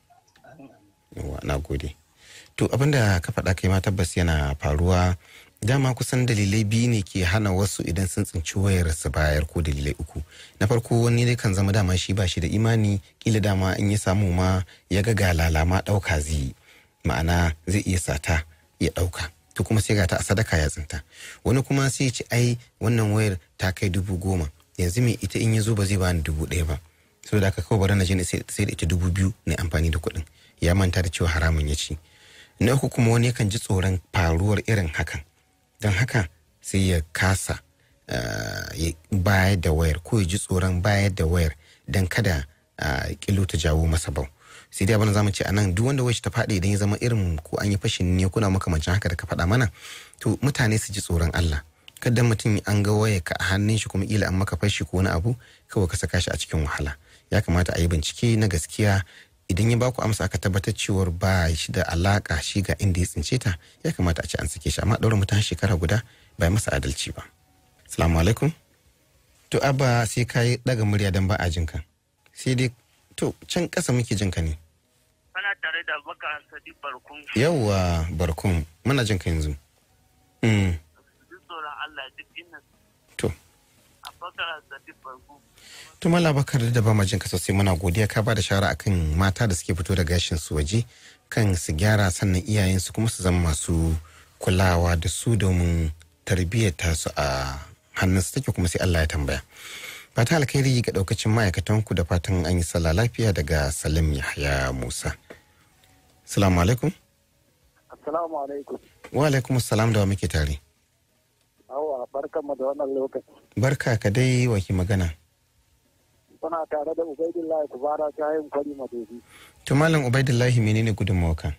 yawa na gode to abinda ka faɗa kai ma tabbas yana faruwa dama kusan dalilai biyu ne ke hana wasu idan sun tsinci wayar su bayar ko dalilai uku na farko wani dai kan zama dama shi ba shi da imani kila dama in ya samu ma ya ga galala ma ɗauka zai yi ma'ana zai iya sata ya ɗauka to kuma sai ga ta a sadaka ya tsinta wani kuma sai ya ce ai wannan wayar ta kai dubu goma yanzu me ita in ya zo ba zai bani dubu ɗaya ba saboda haka kawai bari na je na sai sai da ita dubu biyu na amfani da kuɗin ya manta da cewa haramun ya ci na uku kuma wani yakan ji tsoron faruwar irin hakan don haka sai ya kasa ah, ya bayar da wayar ko ya ji tsoron bayar da wayar don kada ah, kilo ta jawo masa bau sai dai abin da zamu ce a nan duk wanda wacce ta faɗi idan ya zama irin ko an yi fashin ne kuna makamancin haka da ka faɗa mana to mutane su ji tsoron Allah kada mutum an ga waya ka a hannun shi kuma ila an maka fashi ko wani abu kawai ka saka shi a cikin wahala ya kamata a yi bincike na gaskiya idan ya baku amsa aka tabbatar cewar ba shi da alaka shi ga inda ya tsince ta ya kamata a ce an sake shi amma ɗaura mutum shekara guda ba yi masa adalci ba salamu alaikum to abba sai ka yi ɗaga murya don ba a jinka sai dai to can ƙasa muke jinka ne Ana tare da Abubakar Sadiq Barkun. yawwa barkun muna jinka yanzu mm. Duk tsoron Allah duk inna to Abubakar Sadiq Barkun. to mala bakar da ba ma jinka sosai muna godiya ka ba da shawara akan mata da suke fito da gashin su waje kan su gyara sannan iyayen su kuma su zama masu kulawa da su domin tarbiyyar tasu a hannun su take kuma sai Allah ya tambaya fata alkhairi ga daukacin ma'aikatan ku da fatan an yi sallah lafiya daga Salim Yahya Musa Assalamu alaikum Assalamu alaikum. wa alaikum assalam da wa muke tare Awa barkanmu da wannan lokaci. barka ka dai wa ki magana Kuna tare da Ubaidullahi Kubara ta yin kwari madobi. to malam Ubaidullahi menene gudunmawarka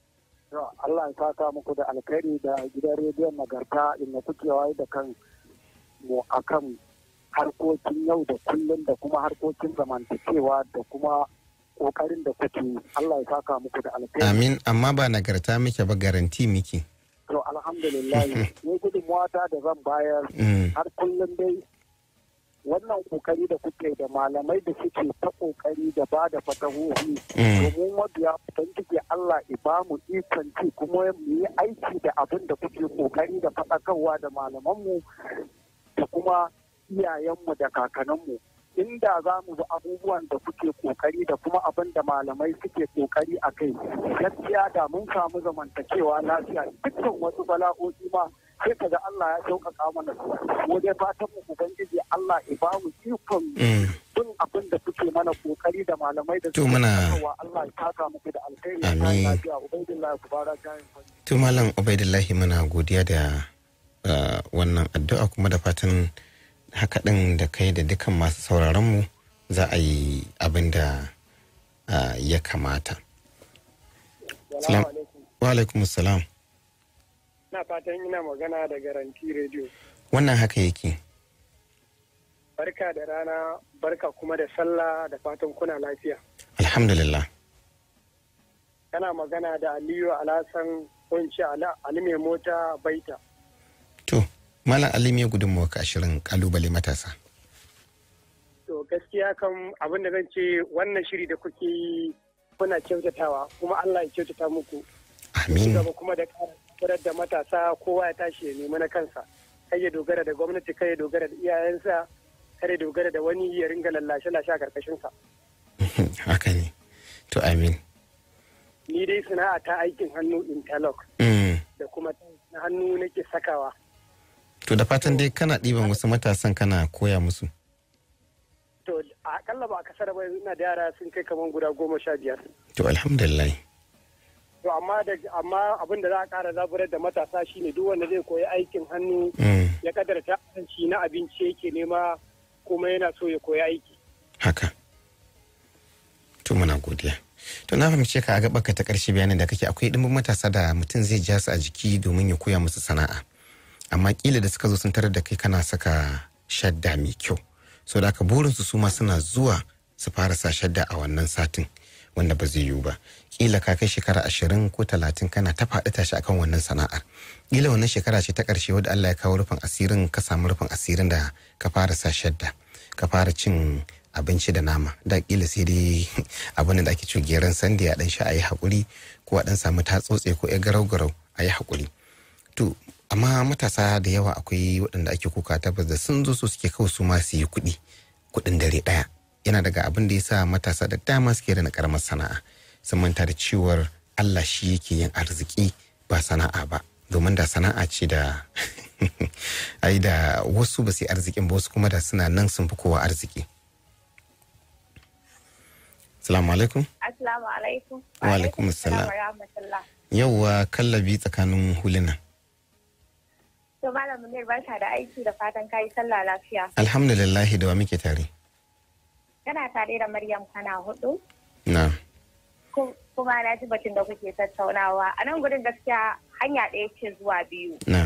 Allah ya saka muku da alkhairi da gidan rediyon nagarta inda kuke wayar da kan mu akan harkokin yau da kullum da kuma harkokin zamantakewa da kuma kokarin da kuke yi. Allah ya saka muku da alkhairi. amin amma ba nagarta muke ba garanti muke To alhamdulillah ne gudunmuwa ta da zan bayar Mm. har kullum dai wannan kokari da kuke da malamai da suke ta kokari da ba da fatahohi Mm. domin mabiya ubangiji Allah ya ba mu ikon ci kuma mu yi aiki da abin da kuke kokari da faɗakarwa da malamanmu da kuma iyayenmu da kakanninmu inda za mu bi abubuwan da kuke kokari da kuma abin da malamai suke kokari a kai gaskiya da mun samu zamantakewa lafiya dukkan wasu bala'o'i ma sai kaga Allah ya sauƙaƙa mana su mu dai fatan mu ubangiji Allah ya ba mu ikon Mm. bin abin da kuke mana kokari da malamai da To suke muna- faɗakarwa. Allah ya taka muku da alkhairi Amin. ya lafiya ubangiji ku bara jayin kwani To Malam Ubaidullahi muna godiya da uh, wannan addu'a kuma da fatan haka ɗin da kai da dukan masu sauraronmu za a yi abin da uh, ya kamata. Salam. Wa alaikum salam. Ina fatan ina magana da garanti rediyo. Wannan haka yake. Barka da rana, barka kuma da sallah da fatan kuna lafiya. Alhamdulillah. Kana magana da Aliyu Alhassan kunci Ali mai mota baita. To, Malam Ali me gudunmawa ka ashirin kalubale matasa. To gaskiya kan abin da zan ce wannan shiri da kuke yi kuna kyautatawa kuma Allah ya kyautata muku. Amin. Gaba kuma da ƙara da matasa kowa ya tashi ya nemi na kansa. Kai ya dogara da gwamnati, kai ya dogara da iyayensa, kai ya dogara da wani ya ringa lallashe-lashe a karkashinsa. haka ne. To amin. Ni dai sana'a ta aikin hannu interlock Mm. da kuma na hannu nake sakawa. To da fatan dai kana ɗiban wasu matasan kana koya musu. To a akalla ba a kasar ba ina da yara sun kai kamar guda goma sha biyar. To alhamdulillah. to amma da amma abin da za a ƙara zaburar da matasa shine duk wanda zai koyi aikin hannu Mm, ya kadarta shi na abinci yake nema kuma yana so ya koyi aiki haka to muna godiya to na fahimce ka a gaba ka ta karshe bayanin da kake akwai dimbin matasa da mutum zai ja su a jiki domin ya koya musu sana'a amma kila da suka zo sun tarar da kai kana saka shadda mai kyau so da aka burinsu su ma suna zuwa su fara sa shadda a wannan satin wanda ba zai yiwu ba kila ka kai shekara ashirin ko talatin kana ta faɗi tashi akan wannan sana'ar kila wannan shekara ce ta ƙarshe wadda Allah ya kawo rufin asirin ka samu rufin asirin da ka fara sa shadda ka fara cin abinci da nama da kila sai dai abin da ake cewa geran sanda ya dan sha a yi haƙuri ko a dan samu tatsotse ko ya garau garau a yi haƙuri to amma matasa da yawa akwai waɗanda ake kuka tabbas da sun zo su suke kawai su ma su yi kuɗi kuɗin dare ɗaya yana daga abin da ya sa matasa da dama suke da karamar sana'a sun manta da cewar Allah shi yake yin arziki ba sana'a ba domin da sana'a ce da ai da wasu ba su yi arzikin ba wasu kuma da suna nan sun fi kowa arziki Salamu alaikum. Assalamu alaikum. Wa alaikum assalam. wa rahmatullah. Yauwa kallabi tsakanin huluna. To Malam Munir barka da aiki da fatan kayi sallah lafiya. Alhamdulillahi da wa muke tare. Kana tare da Maryam kana hudu Na. ku- kuma na ji batun da kuke tattaunawa. A nan gudun gaskiya hanya ɗaya ce zuwa biyu. Na.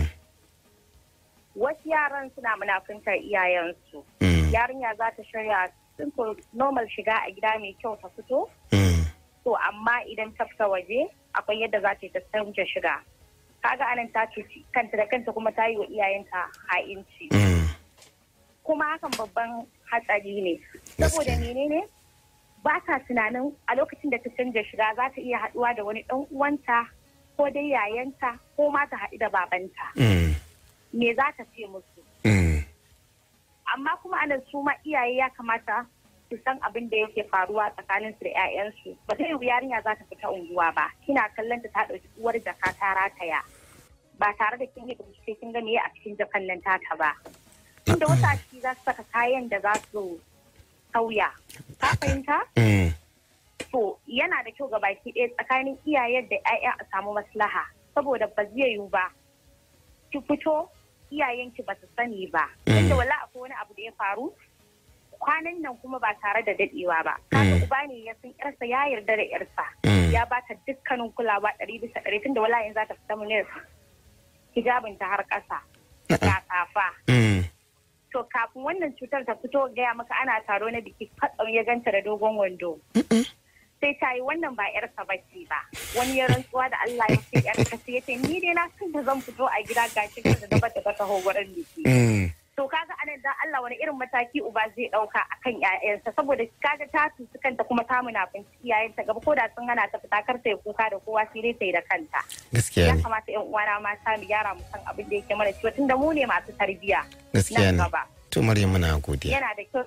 Wasu yaran suna munafuntar iyayensu. Mm. Yarinya za ta shirya simple normal shiga a gida mai kyau ta fito. Mm. To amma idan ta fita waje akwai yadda za ta yi ta canja shiga. Kaga anan ta cuci kanta da kanta kuma ta yi wa iyayenta ha'inci. Mm. kuma hakan babban hatsari ne saboda Gaskiya. menene ba ta tunanin a lokacin da ta canja shiga za ta iya haɗuwa da wani ɗan uwanta ko dai yayanta ko ma ta haɗu da babanta Mm. me za ta ce musu Mm. amma kuma anan su ma iyaye ya kamata su san abin da yake faruwa tsakanin su da 'ya'yansu ba ta yi yarinya za ta fita unguwa ba kina kallon ta ta ɗauki uwar jaka ta rataya ba tare da kin yi bincike kin ga meye a cikin jakan nan taka ba inda wasu a ciki za su saka kayan da za su sauya ka fahimta Mm. to yana da kyau ga baki ɗaya tsakanin iyayen da 'ya'ya a samu maslaha saboda ba zai yiwu ba ki fito iyayenki ba su sani ba Mm. inda wala akwai wani abu da ya faru kwanan nan kuma ba tare da dadewa ba kaga Mm. uba ne ya san yarsa ya yarda da yarsa Mm. ya ba ta dukkanin kulawa ɗari bisa ɗari tunda wala yanzu za ta fita mu ne hijabinta har ƙasa ga safa Mm. to kafin wannan cutar ta fito gaya maka ana taro na biki katsam ya ganta da dogon wando sai ta yi wannan ba yarsa bace ba wani ya rantsuwa da Allah ya ce yarsa sai ya ce ni dai na san da zan fito a gida gashi da gaba da ta taho wurin biki Mm. to kaga anan dan Allah wani irin mataki uba zai dauka akan ƴaƴansa saboda kaga ta tusu kanta kuma ta munafinci iyayenta gaba ko da sun hana ta fita kar ta yi kuka da kowa sai dai ta yi da kanta Gaskiya ya ne. kamata ƴan uwana mata mu gyara mu san abin da yake mana ciwo tunda mu ne masu tarbiyya Gaskiya nan ne. gaba To Maryam muna godiya. yana da kyau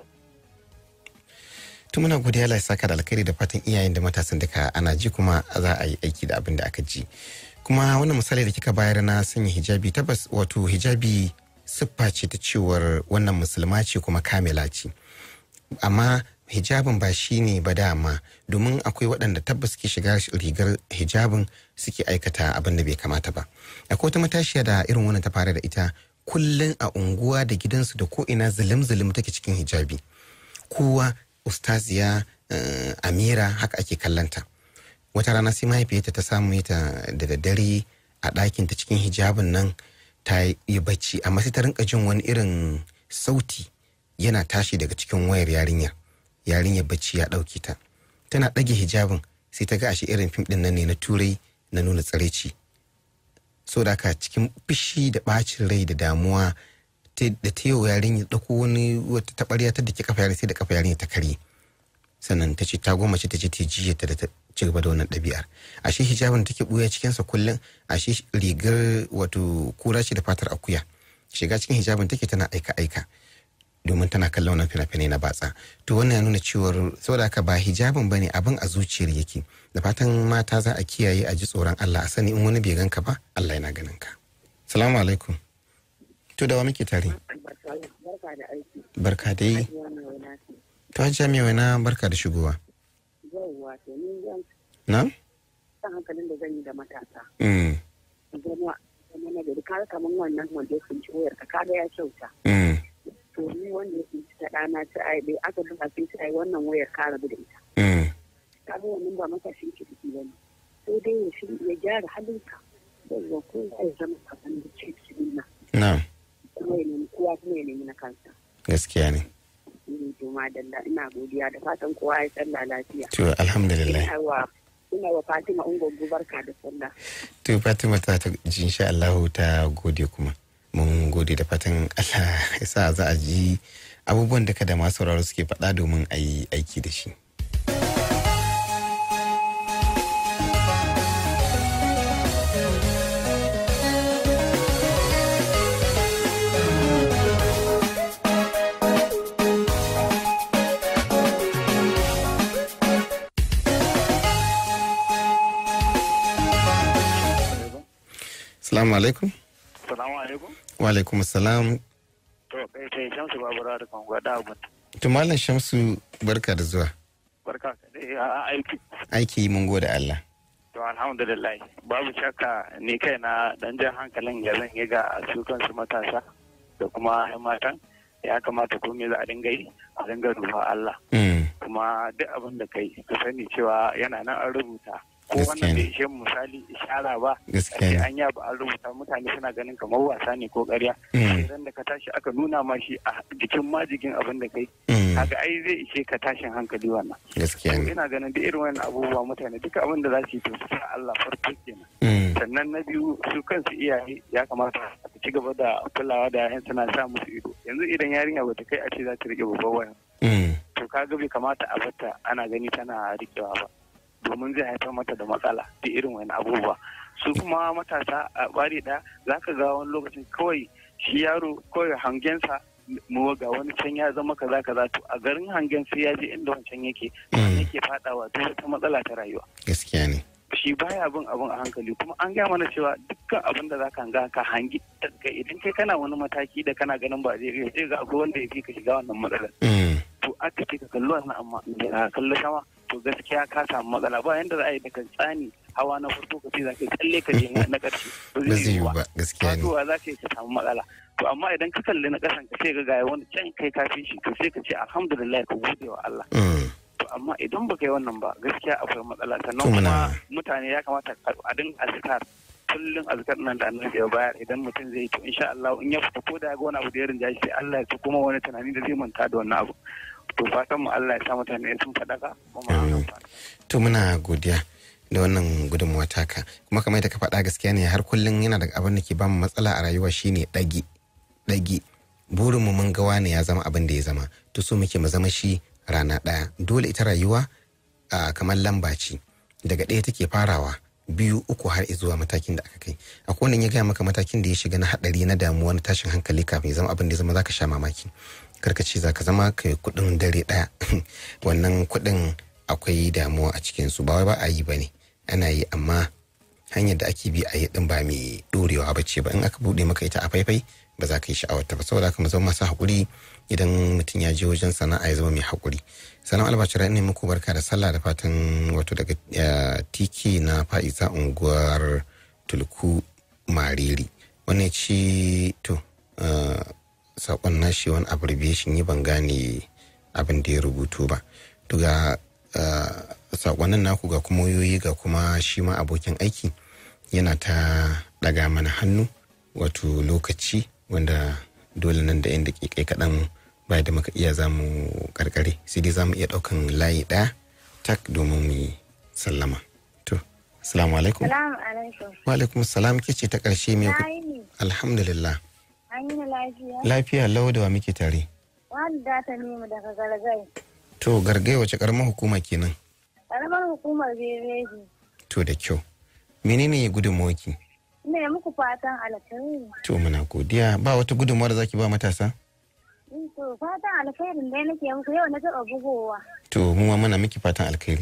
To muna godiya Allah ya saka da alkhairi da fatan iyayen da matasan duka ana ji kuma za a yi aiki da abin da aka ji. Kuma wannan misali da kika bayar na sanya hijabi tabbas wato hijabi siffa ce ta cewar wannan musulma ce kuma kamila ce. Amma hijabin ba shi ne ba dama domin akwai waɗanda tabbas ke shiga rigar hijabin suke aikata abin da bai kamata ba. Akwai wata matashiya da irin wannan ta fara da ita kullum a unguwa da gidansu da ko ina zulum-zulum take cikin hijabi. kowa ustaziya eh, amira haka ake kallanta wata rana sai mahaifiyarta ta samu ta da daddare a ɗakinta cikin hijabin nan ta yi bacci amma sai ta rinka jin wani irin sauti yana tashi daga cikin wayar yarinyar yarinyar bacci ya ɗauke ta tana ɗage hijabin sai ta ga ashe irin fim ɗin nan ne na turai na nuna tsaraici so da haka cikin fushi da ɓacin rai da damuwa ta- da ta yau yarinya ɗauko wani wata taɓarya ta da ke kafa yarinya sai da kafa yarinya ta karye sannan ta ce ta goma ce ta ce ta jiya ta da ta ci gaba da wannan ɗabi'ar ashe hijabin da take ɓuya cikinsa kullum ashe rigar wato kura ce da fatar akuya shiga cikin hijabin take tana aika aika domin tana kallon wannan fina-finai na batsa to wannan ya nuna cewar saboda haka ba hijabin bane abin a zuciyar yake da fatan mata za a kiyaye a ji tsoron Allah a sani in wani bai ganka ba Allah yana ganin ka salamu alaikum to da wa muke tare Barka da aiki. barka dai Wannan wani to hajjia mai wani barka da shigowa yauwa to ni zan na jan hankalin da zan yi da matasa Mm, zama zama na gari kaga kamar wannan wanda ya kunci wayar ka kaga ya kyauta mm, to ni wanda ya kunci ta ɗana ta ai bai aka duba sai ta ai wannan wayar ka rabu da ita mm. kaga wannan ba matashin kirki ba ne sai dai ya shi ya gyara halinka yawwa ko ya zama kasan da ce cikin Na'am, kuma ya nemi kowa kuma ya nemi na kansa gaskiya ne. ni to madalla ina godiya da fatan kowa ya tsalla lafiya To, alhamdulillah. ina wa ina wa Fatima Ungogu barka da sallah To, Fatima ta ta ji insha Allahu ta gode kuma. Mun gode da fatan Allah ya sa za a ji abubuwan da kada masu sauraro suke faɗa domin a yi aiki da shi. Salamu alaikum. Salamu alaikum. Wa alaikum salam. To, kai sai Shamsu Babura da kan gwada abun. To, Malam Shamsu barka da zuwa. Barka ka dai a aiki. Aiki mun gode Allah. To, alhamdulillah. Babu shakka ni kai na dan jan hankalin ya zan yi ga su kansu matasa da kuma yan matan. Ya kamata ko me za a dinga yi a dinga duba Allah. Mm, Kuma duk abin da kai ka sani cewa yana nan an rubuta. Ko Gaskiya wannan ne. bai ishe mu misali ishara ba. Gaskiya ne. Ake an yaba an rubuta mutane suna ganin kamar wasa ne ko ƙarya. Mm. Idan da ka tashi aka nuna ma shi a jikin majigin abin da kai. Mm. Kaga ai zai ishe ka tashin hankali wannan. Gaskiya To ne. ina ganin duk irin wannan abubuwa mutane duka abin da za su yi to su sa Allah farko kenan. Mm, Sannan na biyu su kansu iyaye ya kamata su ci gaba da kulawa da yayan suna sa musu ido. Yanzu idan yarinya bata kai a ce za ta rike babban waya. mm, To kaga bai kamata a bata ana gani tana rikewa ba. Domin zai haifar mata da matsala duk irin wani abubuwa. Su kuma matasa a bari da za ka ga wani lokacin kawai shi yaro kawai hangensa mu ga wani can ya zama kaza kaza to a garin hangen sai ya je inda wancan yake mm. yake fadawa duk wata matsala ta rayuwa Gaskiya ne. shi baya bin abin a hankali kuma an gaya mana cewa dukkan abin da zaka hanga ka hangi daga idan kai kana wani mataki da kana ganin ba zai iya sai ga akwai wanda ya fi ka shiga wannan matsalar Mm, to aka ce ka kalli wannan amma ka kalli sama to gaskiya ka samu matsala ba yanda za a yi daga tsani hawa na farko ka ce za ka yi tsalle ka je na ƙarshe ba Ba zai yiwu ba ba, gaskiya ne. faduwa za ka yi ka samu matsala to amma idan ka kalli na ƙasan ka sai ga gaya wani can kai kafin shi to sai ka ce alhamdulillah ka gode wa Allah Mm, to amma idan baka yi wannan ba gaskiya akwai matsala sannan To muna- kuma mutane ya kamata a dinga azkar kullum azkar nan da annabi ya bayar idan mutum zai yi to insha Allah in ya fita ko da ya ga wani abu da ya rinja shi sai Allah ya ci kuma wani tunani da zai manta da wannan abu to fatan mu Allah ya sa mutane sun faɗaka kuma Amin. To muna godiya da wannan gudunmuwa taka kuma kamar da ka faɗa gaskiya ne har kullum yana da abin da ke bamu matsala a rayuwa shine ɗagi ɗagi burin mu mun ga wane ya zama abin da ya zama to so muke mu zama shi rana ɗaya dole ita rayuwa a kamar lamba ce daga ɗaya take farawa biyu uku har zuwa matakin da aka kai akwai wanda ya gaya maka matakin da ya shiga na haɗari na damuwa na tashin hankali kafin ya zama abin da ya zama zaka sha mamaki karka ce za ka zama kai kuɗin dare ɗaya wannan kuɗin akwai damuwa a cikinsu ba wai ba a yi ba ne ana yi amma hanyar da ake bi a yi din ba mai dorewa ba ce ba in aka buɗe maka ita a faifai ba za ka yi sha'awar ta ba saboda haka mu zama masu haƙuri idan mutum ya je wajen sana'a ya zama mai haƙuri sanan albashira ne muku barka da sallah da fatan wato daga eh, tiki na fa'iza unguwar tulku mariri wannan ci to eh, saƙon nashi wani abbreviation yi ban gane abin da ya rubutu ba to ga eh, saƙonnin naku ga kuma wayoyi ga kuma shi ma abokin aiki yana ta ɗaga mana hannu wato lokaci wanda dole nan da yan daƙiƙai kaɗan baya da muka iya za mu karkare sai dai za mu iya ɗaukan layi ɗaya tak domin mu yi sallama to assalamu alaikum Salamu alaikum. wa alaikum salam ke ce ta ƙarshe me ku Na yi ne. alhamdulillah An yi na lafiya. lafiya lau da wa muke tare Wani data ne mu daga gargai. to gargai wace ƙaramar hukuma kenan Karamar hukumar Bebeji. to da kyau menene gudunmawarki Ina yi muku fatan alkhairi. to muna godiya ba wata gudunmawar da zaki ba matasa In To fatan alkhairin dai nake muku yau na taɓa bugowa. to mu ma muna miki fatan alkhairi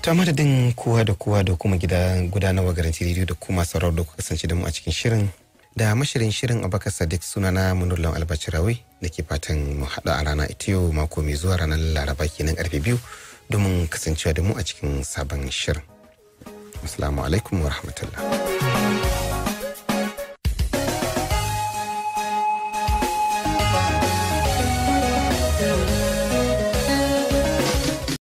ta madadin kowa da kowa da kuma gida gudanarwa garanti rediyo da kuma sauran da kuka kasance da mu a cikin shirin da mashirin shirin abakar sadiq sunana munullan albacirawi da ke fatan mu haɗa a rana ita yau mako mai zuwa ranar laraba kenan karfe biyu domin kasancewa da mu a cikin sabon shirin assalamu alaikum wa rahmatullah